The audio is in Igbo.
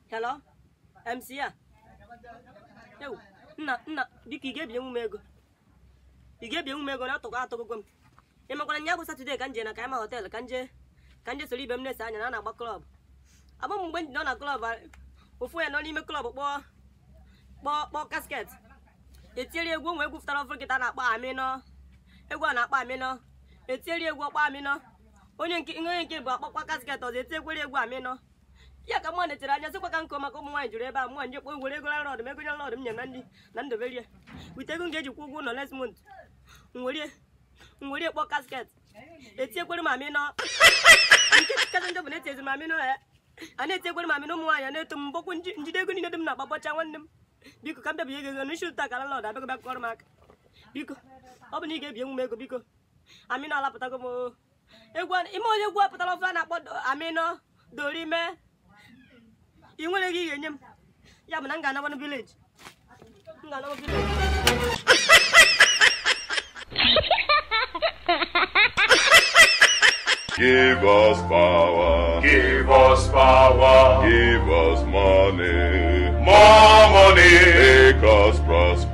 hello mc a ewu nna nna biko ị ga-ebinyenwu m ego ị ga-ebinyenwu m ego na atụkọ atụgụgwo m ị makwara nya bụ satọde ka m jee na kaima họtel ka nje ka nje soro ibe m na-ese anya na a na-agba klọb abụ m mgbe m nọ na klọb ofu ya nọ n'ime klọb kpọọ kpọọ kpọọ kasket etieri egwu onwe egwu fụtara ọfụrụ kịta na-akpọ amịnọ egwu a na-akpọ amịnọ etieri egwu ọkpọ amịnọ onye nke onye nke bụ akpọkwa kasket ọzọ etiekwere egwu amịnọ ya ka mụ netere anya sịkwa ka nkụ maka ụmụ nwaanyị jụrụ ebe a mụ nje kpọ were ego lọd m ego lọd m nye na ndị na ndoberie wite ego m ga-eji kwụ ụgwọ ụlọ next month nwere nwere kpọ kasket etiekwere m amịnọ nke kacha njọ bụ na-eti ezi m amịnọ ya a na-etiekwere m amịnọ ụmụ nwaanyị a na-eto m mbọkwu njide ego niile dị m na akpabọcha nwanne m biko ka m bịabịa ego ego n'isi ụta ka lọd abịago bịa kọrọ m aka biko ọ bụ na ị ga-ebi enwu m ego biko amịnọ alapụtago m oo. egwu a- ime onye egwu apụtara ofe a na-akpọ Do- amịnọ dorime ị nwere gị ị ga-enye m ya bụ na m ga-anabanụ vileji m ga-anabanụ vileji Give us power. Give us power, Give us money. more money, Make us prosper.